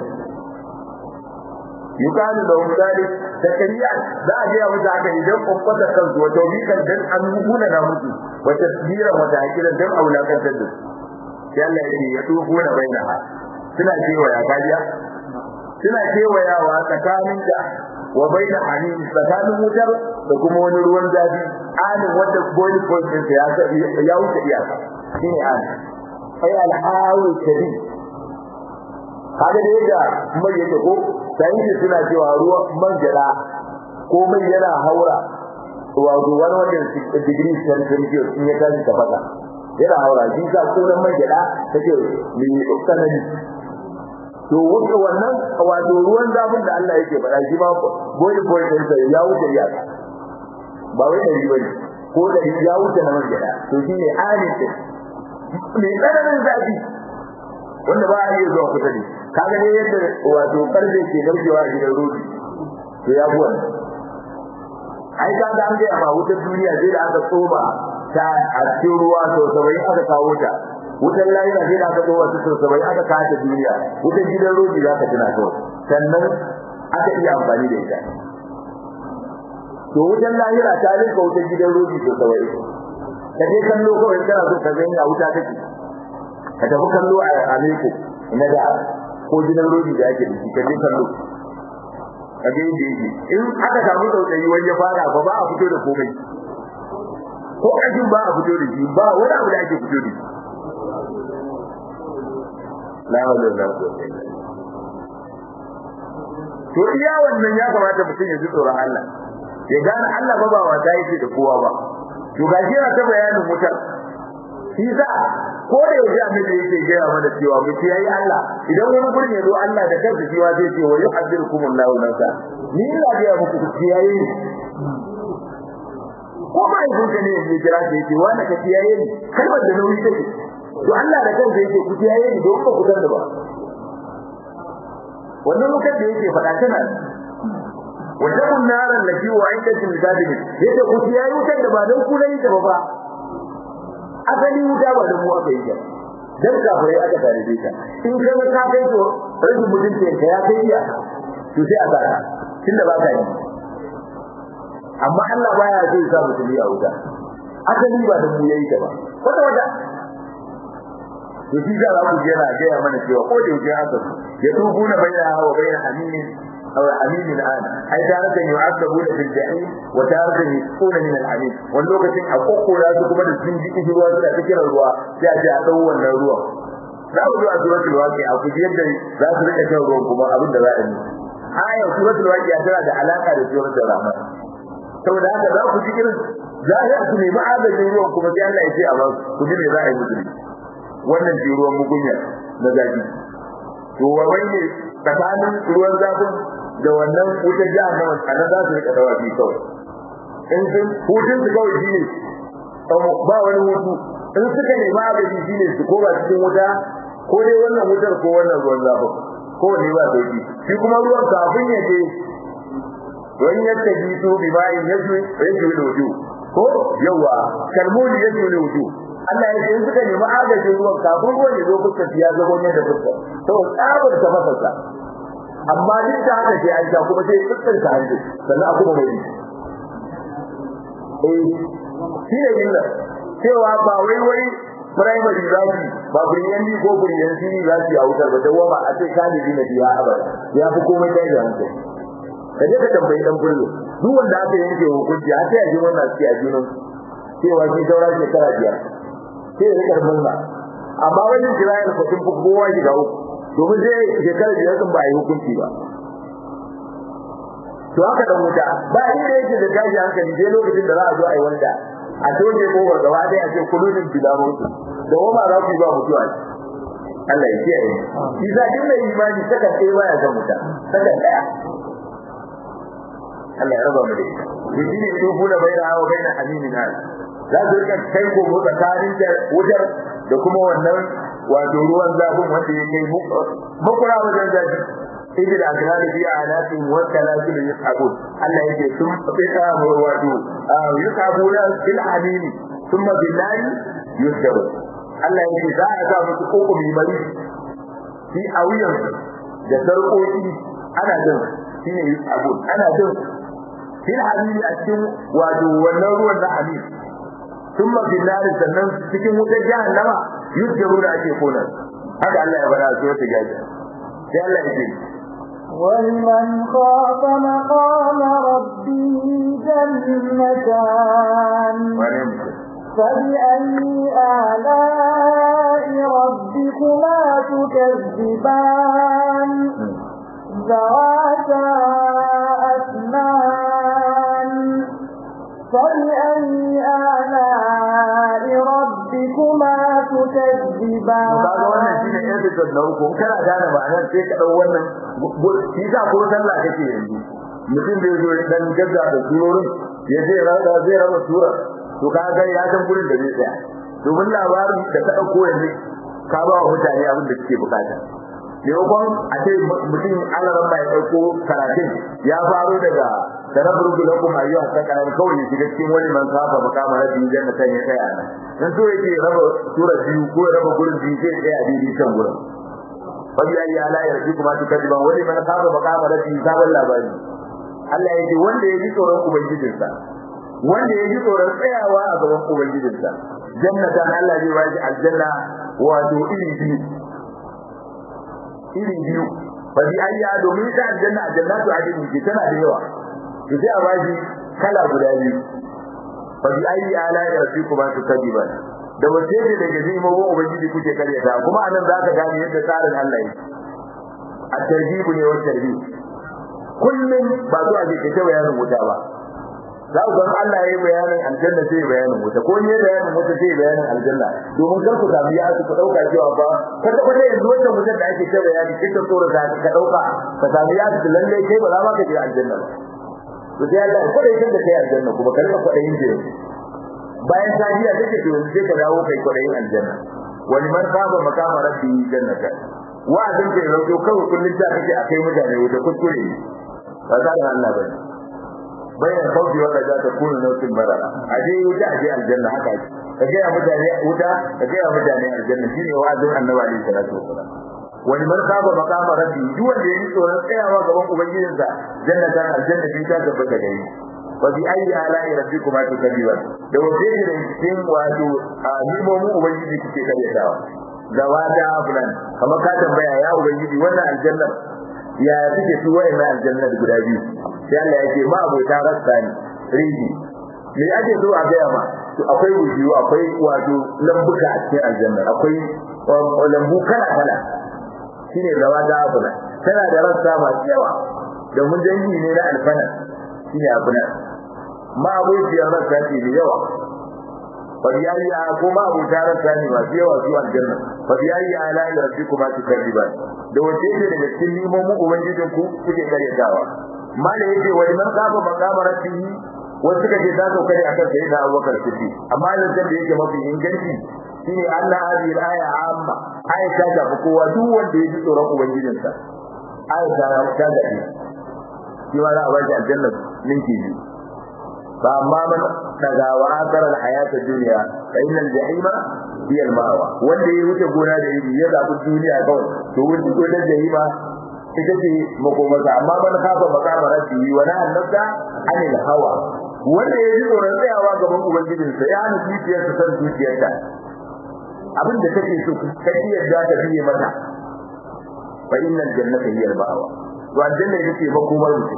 yukalu da umdalik da kariya za a ga musu haka idan kwakwata kansu wato mikan dan an hukuna na musu wata tsira wata hakira dan aulakantar da su sai Allah ya ce ya tufu na bainaha suna kewaya kajiya suna kewayawa tsakanin da wa baina hamim tsakanin wutar da kuma wani ruwan zafi anin wanda boil point din ya ya wuce iyaka shine an ai al-hawi kadi kaga da yadda mai yake ko sai suna cewa ruwan man jada ko mai yana haura wato wani wanda degree celsius in ya tashi ta fata yana haura shi ka kunan man jada take mai tsanani to wuce wannan wato ruwan zafin da Allah yake faɗa shi ma boy boy din sai ya wuce ya ba wai dari bane ko dari ya wuce na man gida to shine halin din me tsananin zafi wanda ba a iya zuwa kusa da kaga ne yadda wato karfe ke narkewa a gidan rodi to ya buwa ai ka ga an ga ma wutar duniya sai da aka tsoma ta a cikin ruwa to sabai aka kawo ta wutar lahira sai da aka zo wasu sosai aka kace duniya wutar gidan roji za ka tuna to sannan aka iya amfani da ita to wutar lahira ta rinka wutar gidan roji sosai ka je kallo kawai kana so ka ga ina wuta take ka tafi kallo a Amerika ina da ko gidan roji da ake da shi ka je kallo ka ga yadda yake in aka samu tsautsayi wani ya fara ba ba a fito da komai ko ajin ba a fito da shi ba wani abu da ake fito da shi la hawla wala quwwata illa to iya wannan ya kamata mutum ya ji tsoron Allah ya gane Allah ba ba wata yake da kowa ba to ga shi ta bayanin mutar shi za ko da yaji annabi yake gaya mana cewa mu yayi Allah idan wani gurin ya zo Allah da kansa shi wa zai ce wa yuhaddirukum Allahu nafsa ni ina ga muku ku yayi ko ma idan ka ne ya kira shi yake wanda ka yayi ni kalmar da nauyi take to Allah da kansa yake ku yayi ni don ba ku san da ba wannan lokacin da yake faɗa tana wajen naran da kiwo a inda cin gadin yace ku yayi wutar da ba dan ku nayi ta ba asali wuta ba da mu aka yi ta dan kafirai aka tare da ita in ka ga ka kai to rashin mutunci ka ya kai ya to sai a saka tunda ba ka yi amma Allah baya so ya sa mutumi a wuta asali ba da mu yayi ta ba wata wata to shi da ku jira ga ya mana cewa ko da yake haka ya tubu na bayyana wa bayyana haminin أو حميم الآن أي تارة يعذبون في الجحيم وتارة يسقون من الحميم واللغة أقوق لا تكبر السنجي إجوا تذكر الروا تأتي أدوا الروا لا أدوا أدوا الواقع أو كجيب ذات لك شهر كما أبن دلائم ayar suratul waqi'a tana da alaka da suratul rahman saboda haka za ku ji irin za a ku nemi agajin ruwan kuma sai Allah ya ce a ba ku ji me za a yi musu wannan shi ruwan mugunya na zafi to wa ne tsakanin ruwan zafin da wannan wutar jahannama a nan za su rika dawafi kawai in sun hutun su kawai shi ne ba wani hutu in suka nemi agaji shi ne su koma cikin wuta ko dai wannan wutar ko wannan ruwan zafin ko ne ba sauki shi kuma ruwan kafin ya je don yadda ji su bi bayin yasu yasu da wuju ko yawa kalmuli yasu da wuju Allah ya ce suka nemi agajin ruwan kafin ruwan ya zo fuskar ya zago ne da fuskar to tsabar ta fasarsa amma duk da haka sai an sha kuma sai fuskar ta hanji sannan a kuma mai eh shi ne yin cewa ba wai wai primary zaki ba buriyanci ko buriyanci za su yi a wutar ba dawama a ce kalibi na biya abada ya fi komai kai da hankali ka je ka tambayi dan bullo duk wanda aka yanke hukunci a sai a ji wannan sai a junan cewa shi saura shekara biyar sai ya rika murna amma wani Isra'il ko sun fi kowa shiga uku domin sai shekara biyar sun ba a yi hukunci ba to haka da wuta ba inda yake da gashi hankali sai lokacin da za a zo a yi wanda a toje kofar gaba ɗaya a ce kuludin bilamotu da wama za ku yi ba mutuwa Allah ya kiyaye shi za in mai imani saka ɗaya baya ga muta saka ɗaya Allah ya raba mu da ita shi ne tufu da bai da hawa bai na aminin hal za su rika kai ko mu tsakanin wutar da kuma wannan wato ruwan zafin wanda ya kai makura wajen zafi idan da aka hada biya alatin wata lafiya ya sabo Allah yake sun fita mu wato yusabu la fil hamimi thumma billahi yusab Allah yake za a sa musu koko mai bari shi a wuyan da sarƙoƙi ana jin shine yusabu ana jin fil hamimi a cikin wato wannan ruwan na hamimi thumma billahi sannan cikin wutar jahannama yusabu da ake kona haka Allah ya bada su wata gaji sai Allah ya ce ولمن خاف مقام ربه جنتان فبأي آلاء ربكما تكذبان ذواتا أثنان فبأي آلاء ربكما تكذبان kaga wannan shine episode na uku kana gane ma'anar sai ka dau wannan shi sa ko sallah kake yanzu mutum da yazo dan gagga da surorin ya je rada zai raba sura to kaga ya san gurin da zai tsaya domin labarin da ka dauko yanzu ka ba wa mutane abin da suke bukata maimakon a ce mutum alaran ya dauko karatun ya faro daga da rabu da kuma ayyuka ta kanan kawai ya shiga cikin wani man safa makama na biyu janna kan ya tsaya nan dan so yake raba sura biyu ko raba gurin biyu sai tsaya daidai kan gurin fabi ayi ala ya rabi kuma to kadiban wani man safa makama na biyu sabon labari Allah yake wanda ya ji tsoron ubangijinsa wanda ya ji tsoron tsayawa a gaban ubangijinsa jannatan Allah zai ba shi aljanna wato iri biyu iri biyu fabi ayi domin ta aljanna aljannatu adin ke tana da yawa to sai a bashi kala guda biyu fa bi ayi ala rabbikuma tukadiban da wace ce daga zima wa ubangiji kuke karyata kuma anan zaka gane yadda tsarin Allah yake a tarbibu ne wa tarbibu kullum ba zuwa ke kace bayanin wuta ba za ku ga Allah yayi bayanin aljanna sai bayanin wuta ko ne bayanin wuta sai bayanin aljanna domin kar ku tafi ya ku dauka cewa ba kada ku da yanzu wannan mutum da ake cewa bayani kika tsoro da ka dauka ka tafi ya lalle kai ba za ma ka je aljanna ba to sai Allah ko dai da kai aljanna kuma kar ka kwada yin jira bayan safiya take to sai ka dawo kai kwada yin aljanna wani man saba makama rabbi jannata wa'azin kai rauko kawai kullun ta kake akai mutane wuta kuskure ba za ka Allah bane bayan kawai wanda za ta kuna nautin barara aje wuta aje aljanna haka ka ga mutane wuta ka ga mutane aljanna shine wa'azin annabi alaihi salatu wasalam wani man saba makama rabbi duk wanda yake tsoron tsayawa gaban ubangijinsa jannatan aljanna bi ta tabbata gare wa bi ayi ala'i rabbikuma tukadiban da wace ne da cikin wato nimomin ubangiji kuke karyatawa zawada fulan kamar ka tambaya ya ubangiji wannan aljanna ya suke su wa'annan aljanna guda biyu sai Allah ya ce ma abota rasta ne riji me ake so a gaya ma to akwai wujiyu akwai wato lambuka a cikin aljanna akwai lambu kala kala shine rawa da abuna tana da rassa masu yawa da mun dangi ne na alfana shine abuna ma abociyar rasa ce da yawa fadiyayya ko ma abu tarar sani masu yawa su aljanna fadiyayya ala ila rabbikuma tukarriban da wace ce daga cikin limomin ubangijin ku kuke karyatawa mala yake wa liman kafa maqama rabbihi wasu suka ce ta sauka ne akan sayyidina Abubakar Siddiq amma lantar da yake mafi inganci shine Allah hadi al-aya amma aya ta ga kowa duk wanda ya ji tsoron ubangijinsa aya ta ta ga shi shi ma za a bashi aljanna ninki biyu fa amma man daga wa akara al-hayat ad-dunya fa inna al-jahima hiya al-mawa wanda ya wuce gona da iri ya zabi duniya kawai to wuce gona da jahima ita ce makomarsa amma man kafa makama rabbi wa na annabta anil hawa wanda ya ji tsoron tsayawa gaban ubangijinsa ya hana zuciyarsa san zuciyarta abin da take so kai yadda ta biye mata fa innal jannata hiya al-ma'wa to aljanna ita ce makomar mutum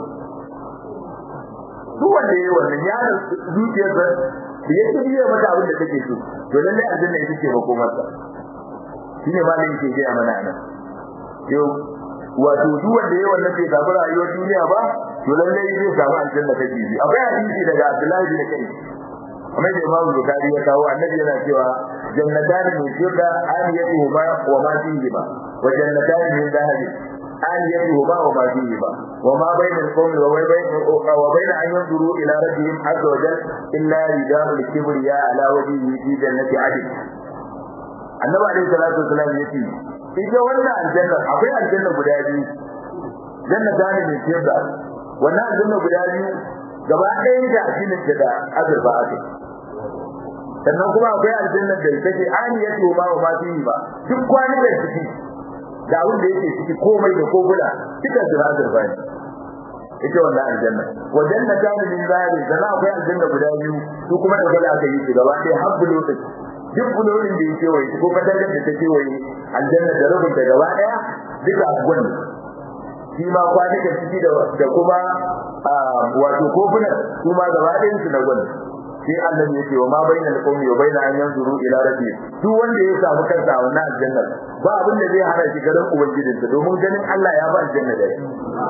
duk wanda yayi wannan ya hana zuciyarsa da ya biye mata abin da take so to lalle aljanna ita ce makomarsa shine malamin yake gaya mana nan yau wato duk wanda yayi wannan bai samu rayuwar duniya ba to lalle zai samu aljanna ta jibi akwai hadisi daga Abdullahi bin Kai kamar da Imam Bukhari ya kawo annabi yana cewa jannatan min shirda aniyatuhuma wa ma fihima wa jannatan min dhahabi aniyatuhuma wa ma fihima wa ma bayna al-qawmi wa bayna wa bayna an yanzuru ila rabbihim azza wa jalla illa ridal kibriya ala wajhihi fi jannati adn annabi alayhi salatu wasallam yace ita wannan aljanna akwai aljanna guda biyu jannatan min shirda wannan aljanna guda biyu gaba ɗayan da addinin ta da azurfa ake sannan kuma akwai aljanna da take aniyatu ma wa ma fihi ba duk kwani da ciki da abin da yake ciki komai da kogula duka su na azurfa ne ita wannan aljanna wa jannata min zari sannan akwai aljanna guda biyu su kuma da gaba aka yi su gaba ɗaya har bulotin duk bulotin da yake waye ko katangar da take waye aljanna da rubun da gaba ɗaya duka gwani shi ma kwanukan ciki da kuma wato kofunan su ma gaba ɗayan su na gwani sai Allah ya ce wa ma baina al-qawmi wa baina an yanzuru ila rabbi duk wanda ya samu kansa a wannan aljanna ba abin da zai hana shi garin ubangijinsa domin ganin Allah ya ba aljanna da shi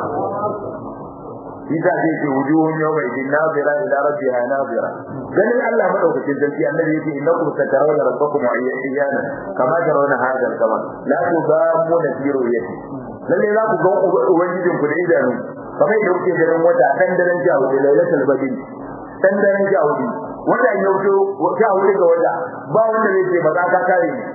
Isa zai ce wujuhun yawma idin nazira ila rabbiha nazira ganin Allah madaukakin sarki annabi yake innakum satarawna rabbakum ayyana kama tarawna hadal kama la tudamuna fi ru'yati lalle za ku ga ubangijin ku da idanu kamar yadda kuke ganin wata kan daren jawo da lailatul badr dan daren jawudi wanda ya wuce wata wuri ga wata ba wanda zai ce maza ka kare ni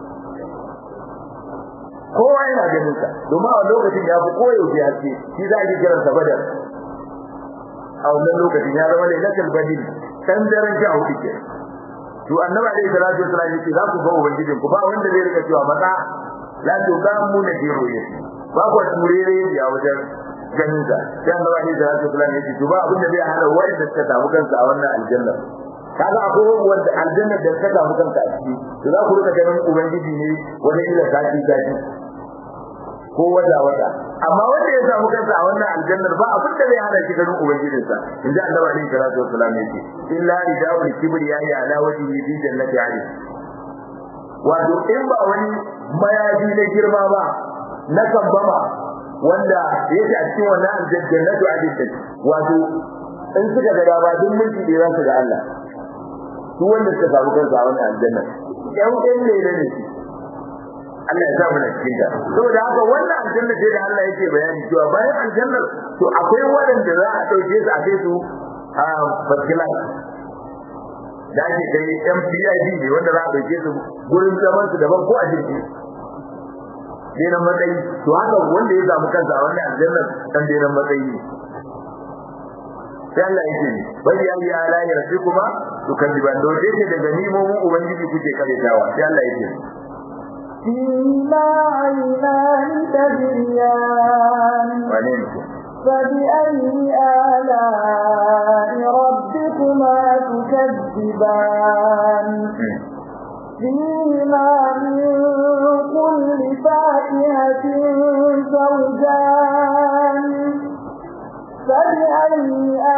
kowa yana ganin sa domin a lokacin ya fi koyaushe haske shi za a yi kiransa badar a wannan lokacin ya zama lailatul badr dan daren jawudi ke to annabi alaihi salatu wasallam yace za ku ga ubangijin ku ba wanda zai rika cewa maza la tuqamu na diroye ba ku turere ya wajen ganin sa sai Allah ne da Rasul Allah yake to ba abin da zai hana wanda suka samu kansa a wannan aljanna kaga akwai wanda aljanna da suka samu kansa a ciki to za ku rika ganin ubangiji ne wanda ila sati sati ko wata wata amma wanda ya samu kansa a wannan aljannar ba abin da zai hana shi ganin ubangijin sa inda Allah ne da Rasul Allah yake illa ridawul kibriya ya ala wajhi fi jannati ali wato in ba wani mayaji na girma ba na kambama wanda yake a cikin wannan aljannatu a cikin wato in suka ga dama duk mulki da ransu ga Allah su wanda suka samu kansu a wannan aljanna yan ɗan ne ne Allah ya sa mu cikin ta saboda haka wannan aljanna ce da Allah yake bayani cewa bayan aljannar to akwai waɗanda za a ɗauke su a kai su a faskila da ake kai MPID ne wanda za a ɗauke su gurin zaman su daban ko a jirgi denan matsayi to haka wanda ya samu kansa a wannan aljannar dan denan matsayi ne sai Allah yake ni bai ya yi ala ya rafi kuma to kan diban do yake daga nimomin ubangiji kuke karetawa sai Allah yake فيما عينان تجريان wane ne فبأي آلاء ربكما تكذبان فيهما من كل فاكهة زوجان فبأي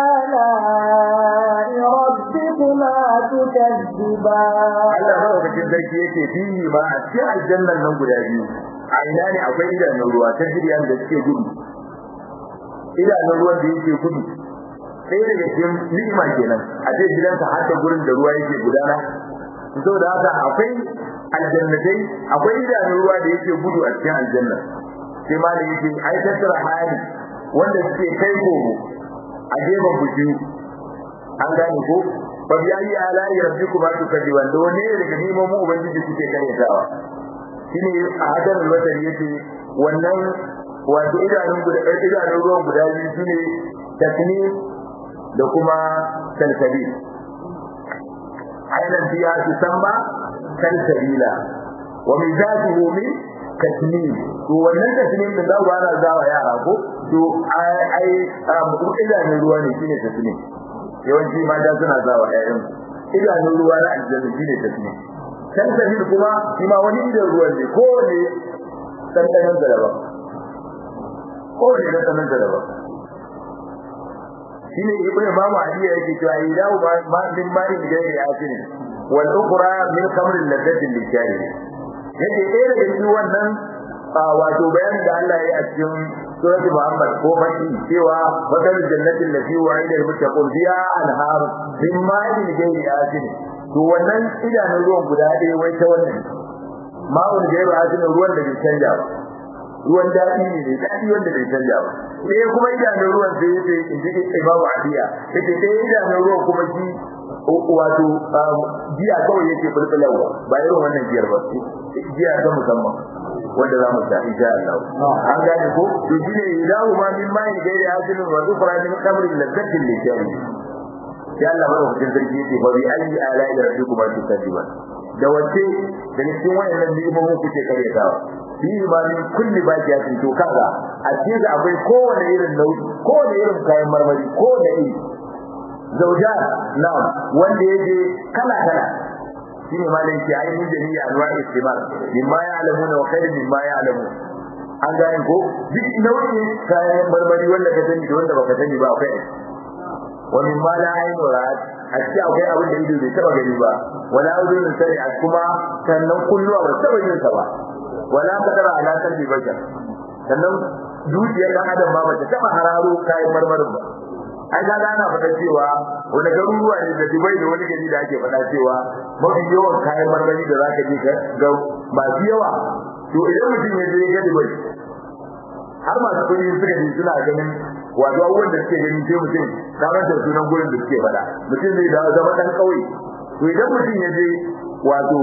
آلاء ربكما تكذبان Allah madaukakin sarki yake fihi ma a cikin aljannan nan guda biyu a ina ne akwai idanun ruwa ta jiryan da suke gudu idanun ruwan da yake gudu sai daga cikin ni'ima kenan a ce gidanka har da gurin da ruwa yake gudana saboda haka akwai aljannatai akwai idanun ruwa da yake gudu a cikin aljanna sai ma da yake ai tattara hali wanda suke kai gogo a gefen buju an gane ko fa bi ayi ala'i rabbikuma tukadiban da wanne daga neman mu ubangiji suke karyatawa shine a hadar alwatari yace wannan wato idanun guda idanun ruwan guda biyu shine tasnim da kuma salsabi aidan fiya tusamma salsabila wa mizajuhu min tasnim to wannan tasnim din da ba na zawa yara ko to ai mu idanun ruwa ne shine tasnim yawanci mata suna zawa ƴaƴan idanun ruwa na aljanna shine tasnim salsabil kuma shi ma wani idan ruwan ne ko ne dandanan da daban ko ne dandanan da daban shine ibnu imamu ali yake cewa idahu ma min ma'in gairi yasin wal ukhra min khamr ladati lishari yake ɗaya daga cikin wannan wato bayanin da Allah ya yi a cikin suratul Muhammad ko fadi cewa wadal jannatin lati wa'ida al-muttaqun fiha anhar min ma'in gairi yasin to wannan idanun ruwan guda ɗaya wai ta wannan ma'un gairi yasin ruwan da bai canja ba ruwan daɗi ne ne daɗi wanda bai canja ba sai kuma idanun ruwan sai ya ce in ji Imam Adiya yake sai idanun ruwan kuma shi wato jiya kawai yake bulbulawa ba irin wannan jiyar ba jiya ta musamman wanda za mu ta insha Allah an gane ko to shine idahu ma min ma'in gairi asilin wa zufra min khamrin ladzatin lishari sai Allah madaukakin sarki yake ba bi ayi ala ila rabbikuma tukadiban da wace da cikin wayannan ni'imomin kuke karyatawa fi ma min kulli baqiyatin to kaga a cikin da akwai kowane irin nau'i kowane irin kayan marmari kowane iri zauja na wanda yake kala kala shine malai ke ayi mun jami'a anwa istimal mimma ya'lamuna wa khairu mimma ya'lamun an gane ko duk nau'in kayan marmari wanda ka sani da wanda baka sani ba akwai wa mimma la aynu ra'at a cikin akwai abin da ido bai taba gani ba wala udun sani a kuma sannan kulluwa ba taba yin sa ba wala kadara ala kalbi bashar sannan dukiyar dan adam ba bata taba hararo kayan marmarin ba ai ga ana faɗa cewa wani garuruwa ne da Dubai da wani gari da ake faɗa cewa mafi yawan kayan marmari da zaka je ka ga masu yawa to idan mutum ya je ga Dubai har masu kuɗi suka je suna ganin wato abubuwan da suke gani sai mutum kamar da sunan gurin da suke faɗa mutum zai dawo zama ɗan ƙauye to idan mutum ya je wato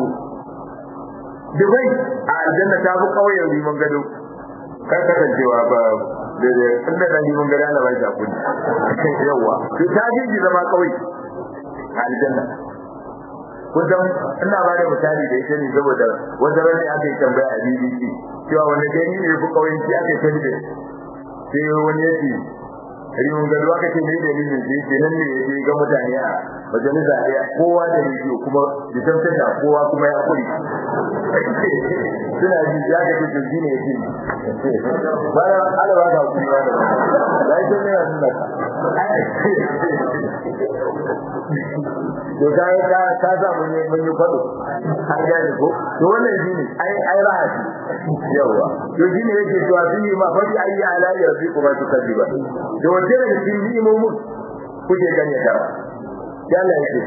Dubai a aljanna ta fi ƙauyen riman gado kar kasancewa ba da da inda da riman gado ana bai shakun yawa to ta ji zama ƙauye a aljanna kusan ina ba da misali da ita ne saboda wanda ran ne aka yi tambaya a BBC cewa wani gani ne fi ƙauyen shi aka yi tambaya sai wani ya ce rimin gado aka ce ne dalilin da yake nan ne yake ga mutane a majalisa ɗaya kowa da rediyo kuma da tantance kowa kuma ya kuri suna ji ya ga duk shi ne yake bayan alaba ga kuma ba da da ita ne ya suna to kai ka ka sa mun yi mun yi fado har ga ko to wannan shi ne ai ai rahati yawa to shi ne yake cewa fi ma fa bi ayi ala rabbikum tukadiba da wace daga cikin ni'imomin kuke gane ta ya Allah yake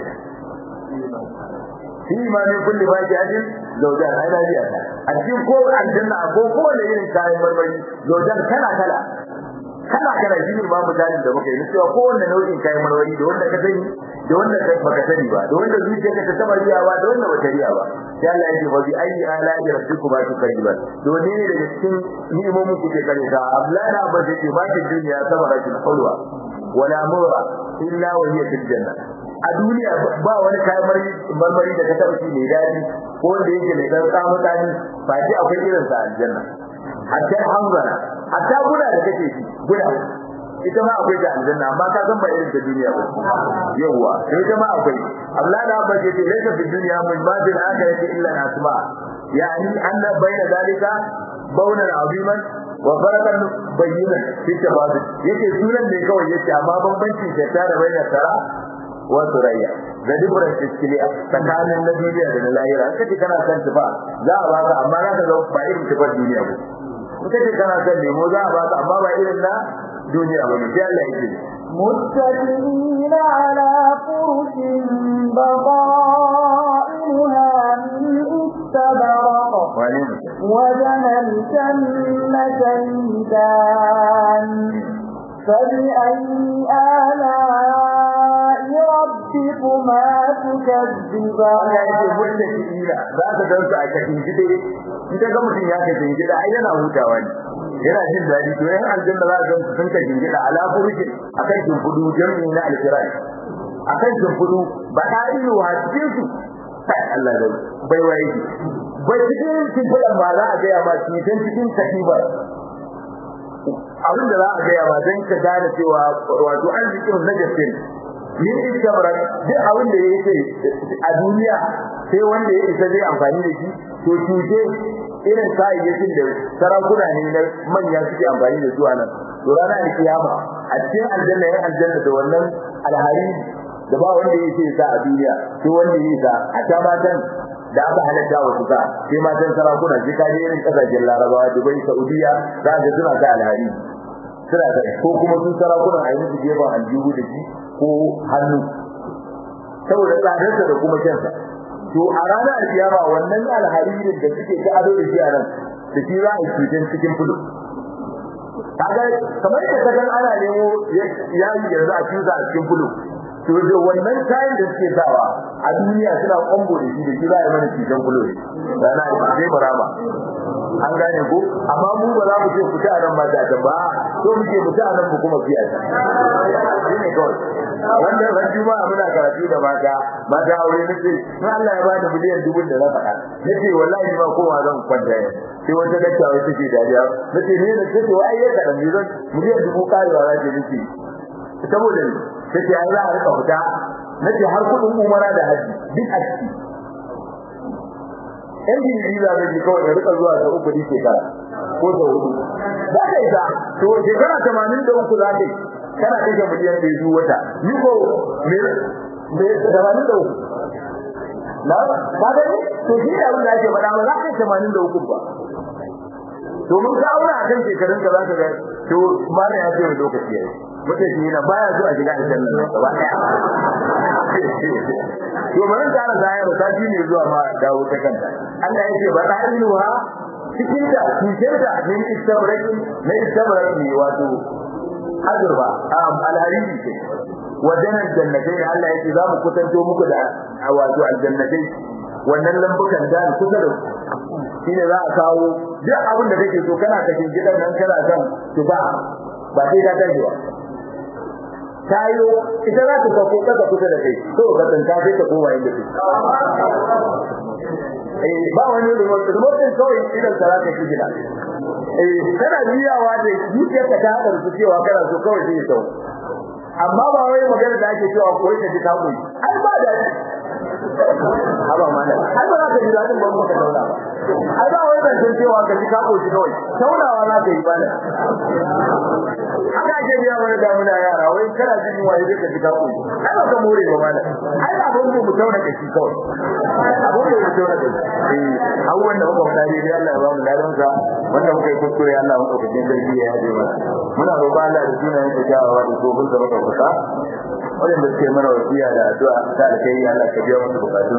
fi ma min kulli faji'atin zawjan ai na biya a cikin ko aljanna ko ko da irin kayan marmari zawjan kala kala kala kala shi ne ba misalin da muka yi cewa kowanne nau'in kayan marmari da wanda ka sani da wanda ka baka sani ba da wanda zuciyarka ta taba riyawa da wanda bata riya ba sai Allah ya ce fa bi ayi ala rabbikum ba tukadiban to ne ne daga cikin ni'imomin kuke kare ta Abdullahi Abbas yace ba ta duniya sabaratul hulwa wala mura illa wa hiya fil janna a duniya ba wani kayan marmari da ka taba shi mai dadi ko wanda yake mai dan samu dani ba ji akwai irin sa aljanna hatta hanzara hatta guda da kake shi guda ita ma akwai da aljanna amma ka san ba irin ta duniya ba yawa sai ita ma akwai Allah da ba ce laysa fi dunya min badil akhirati illa asma yani anna bayna dalika bawnan aziman wa farakan bayyinan fi tabadul yake sunan ne kawai yake amma bambancin ta da bayna tara wa surayya da dubran tiskiliya tsakanin na duniya da na lahira kace kana san tufa za a baka amma za ka ga ba irin tufar duniya ba kace kana san lemo za a baka amma ba irin na duniya ba ne sai Allah yake متكئين على فرش بطائنها من استبرق wane mutum وجنى الجنتين دان فبأي آلاء ربكما تكذبان Allah yake mutum ila za ka dan su a cikin gide in ka ga mutum ya kashin gida ai yana hutawa ne yana jin daɗi to yan aljanna za ka ga sun kashin gida ala furukin akan shimfudu jami'i na alkirai akan shimfudu ba ta ilu a cikin su kai Allah da bai waye bai cikin shimfudan ba za a gaya ma cikin cikin katibar abin da za a gaya ma don ka gane cewa wato arzikin na gaske min istamrar duk abin da yake a duniya sai wanda ya isa zai amfani da shi to cuce irin kayayyakin da sarakuna ne na manya suke amfani da su a nan to ranar alkiyama a cikin aljanna yan aljanna da wannan alhari da ba wanda ya ce sa a duniya sai wanda ya sa a ta matan da aka halatta wa sa sai matan sarakuna sai kaje irin kasashen larabawa dubai saudiya za ka suna sa alhari suna da ko kuma sun sarakunan a yi musu gefen aljihu da shi ko hannu saboda tsadarsa da kuma kyansa to a ranar alkiyama wannan alharirin da suke ta ado da shi a nan da shi za a yi cutar cikin fudu kaga kamar yadda ka gan ana nemo yayi yanzu a cuta a cikin fudu to da wannan kayan da suke sawa a duniya suna kwambo da shi da shi za a yi mana cutar fudu da na yi zai marama an gane ko amma mu ba za mu ce fita a nan ba ta ta ba so muke fita a nan mu kuma fiya ta shi ne kawai wanda ran juma'a muna karatu da mata mata aure nace in Allah ya bani miliyan dubu da na faɗa nace wallahi ba kowa zan kwanta yau sai wata dakta wai take dariya nace ne da take wai ya kadan ne zan miliyan dubu karewa za ta nake saboda ne take ai za a rika fita nace har kudin umara da haji duk a ciki yan jirgi za ka ji kawai da rika zuwa ta uku shekara ko ta hudu za ka isa to shekara tamanin da uku za ka yi kana kashe miliyan ɗaya zuwa wata ni ko me me tamanin da uku na ka gani to shi da abin da ake faɗa ba za ka yi tamanin da uku ba to mun ka auna akan shekarun ka za ka ga to mana ya ce wani lokaci yayi mutum shi yana baya zuwa shiga aljanna ne gaba ɗaya to bari ta ana zaya ta ji ne zuwa ma dawo ta kanta Allah ya ce ba ta iluha cikin da cikin da min istabraki na istabraki wato azurba alhariri ce wajen aljannatai Allah ya ce za mu kusanto muku da wato aljannatai wannan lambukan da kusa da shine za a kawo duk abin da kake so kana cikin gidan nan kana son tuba ba sai ka tashi ba tayo ita za ta sauko kasa kusa da kai to ka tsanka sai ta koma inda take eh ba wani remote remote din kawai idan ka za ka shi gida eh kana biyawa da zuciyarka ta hadar su cewa kana so kawai sai ya sauko amma ba wai magana da ake cewa koyi ka ji ka koyi ai ba da haba mana ai ba za ka ji dadin ba muka dauna ba ai ba wai ban san cewa ka ji ka koyi kawai taunawa za ka yi bana haka ake biya mana da muna yara wai kana jin waye da ka ji ka koyi ai ba ka more ba mana ai ba abun mu tauna ka shi kawai abun mu tauna ka eh abubuwan da muka faɗa dai Allah ya ba mu ladan sa wanda muka yi kuskure Allah mu ɗaukakin sarki ya yaje mana muna roƙon Allah da sunayen sa kyawawa da tsohon sa maka kusa wanda suke mana wasiya da addu'a ta alkai Allah ka biya musu bukatun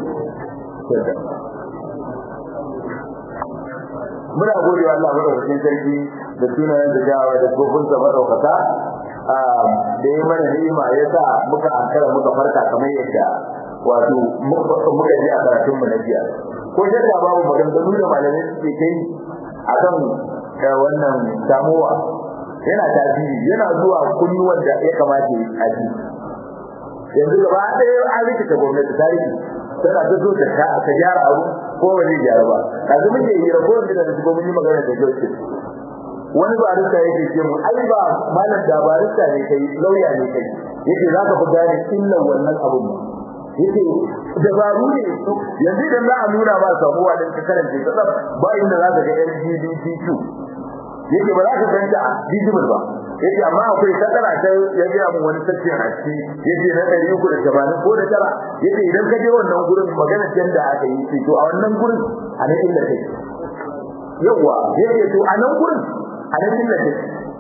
muna gode wa Allah madaukakin sarki da sunayen da jawa da tsohon sa madaukaka da ya mana ni'ima ya sa muka ankara muka farka kamar yadda wato muka ji a karatun mu na jiya ko shakka babu maganganu da malamai suke kai akan wannan samuwa yana tasiri yana zuwa kunnuwan da ya kamata a ji yanzu gaba ɗaya an rikita gwamnati tarihi tana ta zo ta ka gyara abu ko ba zai gyara ba kazu muke yi rabuwar da da mun yi magana da Joseph wani barista yake ce mu ai ba malam da barista ne kai lauya ne kai yake za ka fi gane illan wannan abun yake dabaru ne yanzu idan za a nuna ba samuwa din ka karanta ta ba inda za ka ga LGBTQ yake ba za ka ganta digital ba yake amma akwai sakara ta ya ga mu wani section a ciki yake na 380 ko da tara yake idan ka je wannan gurin magana da aka yi shi to a wannan gurin a nan inda kai yawa yake to a nan gurin a nan inda kai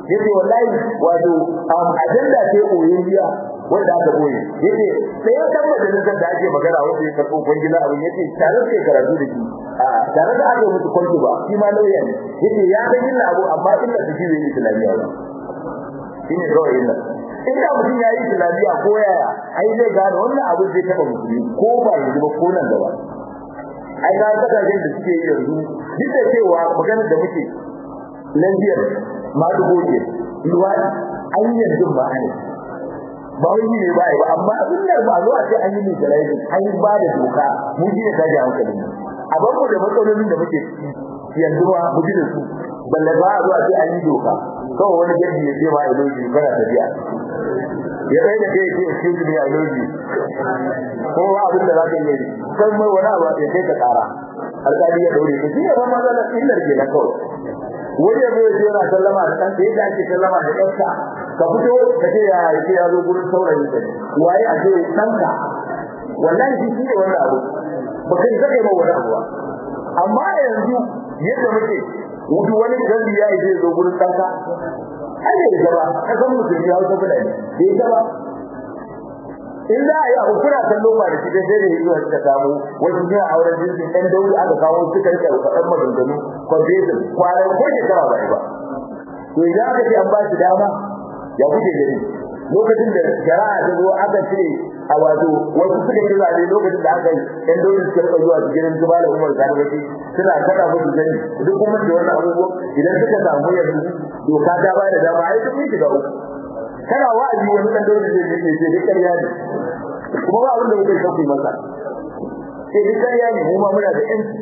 yace wallahi wato ajanda ce koyayya wanda aka koyi yace sai ya dan majalisar da ake magana wanda ya karɓo kwangila abin yace tare da karatu da shi a tare da aka mutu kwanto ba shi ma lauya ne yace ya ga illa abu amma illa da shi ne islamiyya ba shine kawai illa inda mutum ya yi islamiyya ko yaya ai zai gane wannan abu zai taba musulmi ko ba yanzu ba ko nan gaba ai ga kasashen da suke yi yanzu duk da cewa maganar da muke lafiyar ma dubo ce luwadi an yanzu ba ai ba wai ne ba ai ba amma sunnar ba zo a ce an yi ne da rai an ba da doka mu ji da kaji hankali a ban mu da matsalolin da muke yanzu ba mu ji da su balle ba a zo a ce an yi doka kawai wani gadi ya ce ma iloji kana tafiya ya kai da kai ce excuse me iloji ko ba abin da za ka yi kan mai wani abu ya kai ka kara alƙali ya daure ka shi ne ba matsalar illar ke na kawai wani ya zo yana sallama da ɗansa yadda ake sallama da ɗansa ka fito ka ce ya ce ya zo gurin saurayi ka waye a ce ɗanka wallahi shi ne wannan abu ba kai zaka yi ma wani abu ba amma yanzu yadda muke wudu wani gandi ya yi zai zo gurin ɗanka ai bai gaba ka san mutum ya hausa fulani bai gaba in za a yi abu kuna kallo ba da shi dai sai da yi zuwa suka samu wasu suna auren jinsin ɗan dauri aka kawo suka rike faɗan maganganu kwamfesin kwanan ko shekara ba ba to idan aka ce an ba shi dama ya kuke gani lokacin da shari'a ta zo aka cire a wato wasu suka ci zaɓe lokacin da aka yi ɗan dauri suka rika zuwa su gidan su malam umar sani baki suna kada musu gani duk kuma da wannan abubuwan idan suka samu yanzu doka ta ba da dama ai duk mun shiga uku kana wa'azi wani dan dole zai ce ce duk ƙarya ne kuma ba abin da kuke sauki masa sai duk ƙarya ne mu ma muna da yanci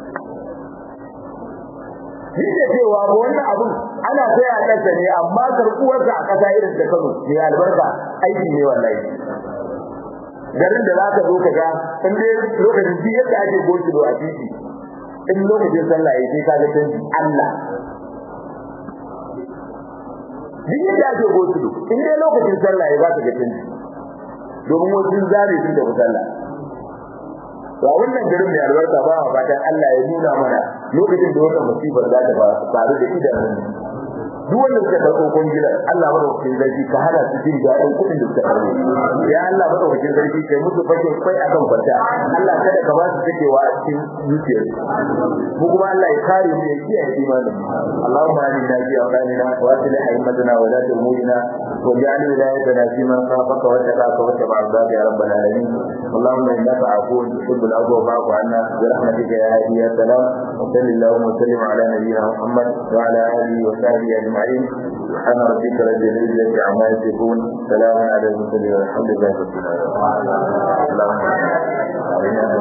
Ni da cewa ba wannan abun ana sai a ƙasa ne amma karɓuwarsa a ƙasa irin da Kano ne albarka aiki ne wallahi. Garin da za ka zo ka ga in dai lokacin duk yadda ake goshi a titi in lokacin sallah ya sai ka ga canji Allah duk yadda ake gosulo in dai lokacin sallah ya ba ta ga canji domin wasu zare su da sallah to a wannan garin mai albarka ba a fatan Allah ya nuna mana lokacin da wannan musibar za ta faru da idanun duk wanda suka dauko kungilar Allah madaukakin sarki ka hana su jin daɗin kuɗin da suka karbo ya Allah madaukakin sarki kai musu fake kai akan kwanta Allah kada ka ba su takewa a cikin zuciyar mu kuma Allah ya kare mu ya kiyaye imanin Allahumma inna fi awlanina wa aslih a'immatana wa lat umurina wa ja'al wilayatana fi man khafaka wa taqaka wa taba'a ya rabbal alamin اللهم انك عفو تحب العفو فاعف عنا برحمتك يا هادي يا سلام وصل اللهم وسلم على نبينا محمد وعلى اله وصحبه اجمعين سبحان ربك رب العزه عما يصفون سلام على المرسلين والحمد لله رب العالمين اللهم